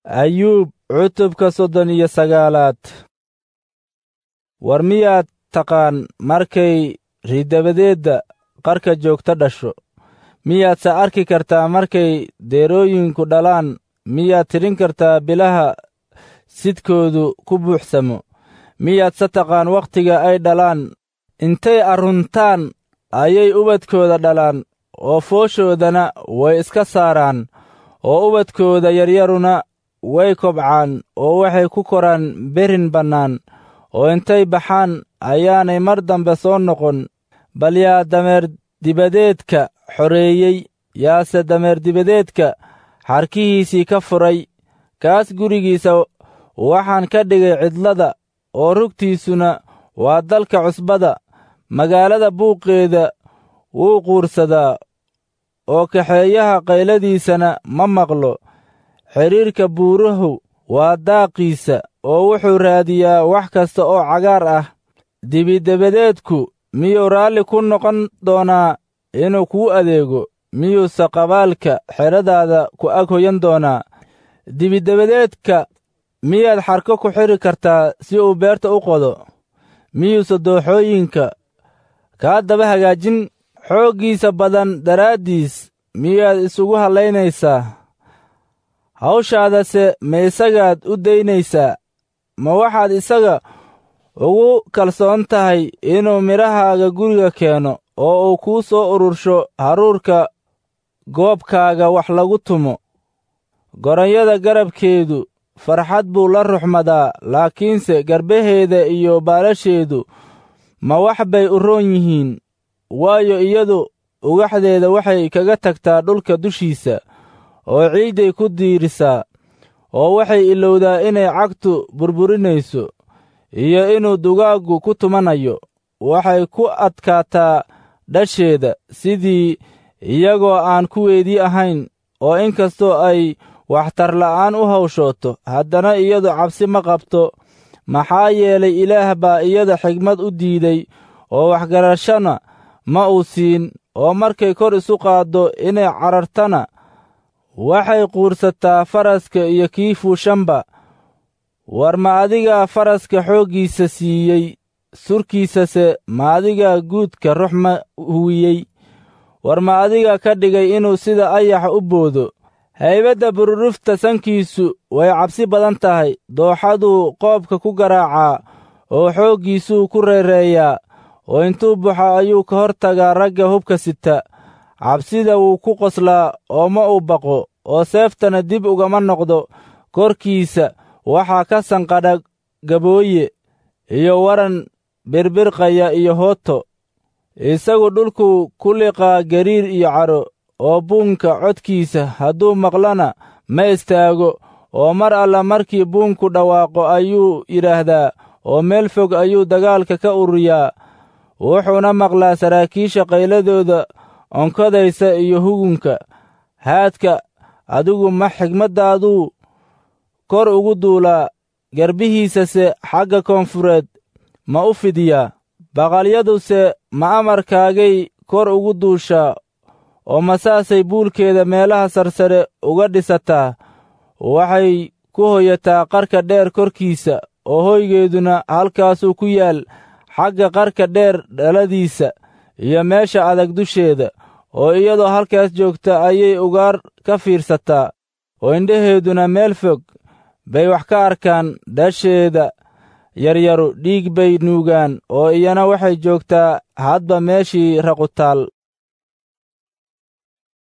ayuub cutubka soddon iyo sagaalaad war miyaad taqaan markay ridabadeedda qarka joogta dhasho miyaadse arki kartaa markay deerooyinku dhalaan miyaad tidhin kartaa bilaha sidkoodu ku buuxsamo miyaadse taqaan wakhtiga ay dhalaan intay arruntaan ayay ubadkooda dhalaan oo fooshoodana way iska saaraan oo ubadkooda yaryaruna way kobcaan oo waxay ku koraan berin bannaan oo intay baxaan ayaanay mar dambe soo noqon bal yaa dameer dibadeedka xoreeyey yaase dameer dibadeedka xarkihiisii ka furay kaas gurigiisa waxaan ka dhigay cidlada oo rugtiisuna waa dalka cusbada magaalada buuqeeda wuu quursadaa oo kaxeeyaha qayladiisana ma maqlo xidhiirka buurahu waa daaqiisa oo wuxuu raadiyaa wax kasta oo cagaar ah dibidabadeedku miyuu raalli ku noqon doonaa inuu kuu adeego miyuuse qabaalka xedhadaada ku ag hoyan doonaa dibidabadeedka miyaad xarko ku xidhi kartaa si uu beerta u qodo miyuuse dooxooyinka kaa daba hagaajin xooggiisa badan daraaddiis miyaad isugu hallaynaysaa hawshaadase ma isagaad u daynaysaa ma waxaad isaga ugu kalsoon tahay inuu midhahaaga guriga keeno oo uu kuu soo urursho haruurka goobkaaga wax lagu tumo goronyada garabkeedu farxad buu la ruxmadaa laakiinse garbaheeda iyo baalasheedu ma wax bay u roon yihiin waayo iyadu ugaxdeeda waxay kaga tagtaa dhulka dushiisa oo ciidday ku diirisaa oo waxay ilowdaa inay cagtu burburinayso iyo inuu dugaaggu ku tumanayo waxay ku adkaataa dhasheeda sidii iyagoo aan kuweedii ahayn oo inkastoo ay waxtarla'aan u hawshooto haddana iyadu cabsi ma qabto maxaa yeelay ilaah baa iyada xigmad u diiday oo waxgarashana ma uu siin oo markay kor isu qaaddo inay carartana waxay quursataa faraska iyo kii fuushanba war ma adigaa faraska xooggiisa siiyey surkiisase ma adigaa guudka ruxma huwiyey war ma adigaa ka dhigay inuu sida ayaxa u boodo haybadda bururufta sankiisu way cabsi badan tahay dooxaduu qoobka ku garaacaa oo xooggiisuu ku reereeyaa oo intuu baxo ayuu ka hor tagaa ragga hubka sita cabsida wuu ku qoslaa oo ma uu baqo oo seeftana dib ugama noqdo korkiisa waxaa ka sanqadha gabooye iyo waran birbirqaya iyo hooto isagu dhulkuu ku liqaa gariir iyo cadho oo buunka codkiisa hadduu maqlana ma istaago oo mar alla markii buunku dhawaaqo ayuu yidhaahdaa oo meel fog ayuu dagaalka ka ururiyaa wuxuuna maqlaa saraakiisha qayladooda onkodaysa iyo hugunka haadka adigu ma xigmaddaaduu kor ugu duulaa garbihiisase xagga koonfureed ma u fidiyaa baqalyaduse ma amarkaagay kor ugu duushaa oo masaasay buulkeeda meelaha sarsare uga dhisataa waxay ku hoyataa qarka dheer korkiisa oo hoygeeduna halkaasuu ku yaal xagga qarka dheer dhaladiisa iyo meesha adag dusheeda oo iyadoo halkaas joogta ayay ugaar ka fiirsataa oo indhaheeduna meel fog bay wax ka arkaan dhasheeda yaryaru dhiig bay nuugaan oo iyana waxay joogtaa hadba meeshii raqutaal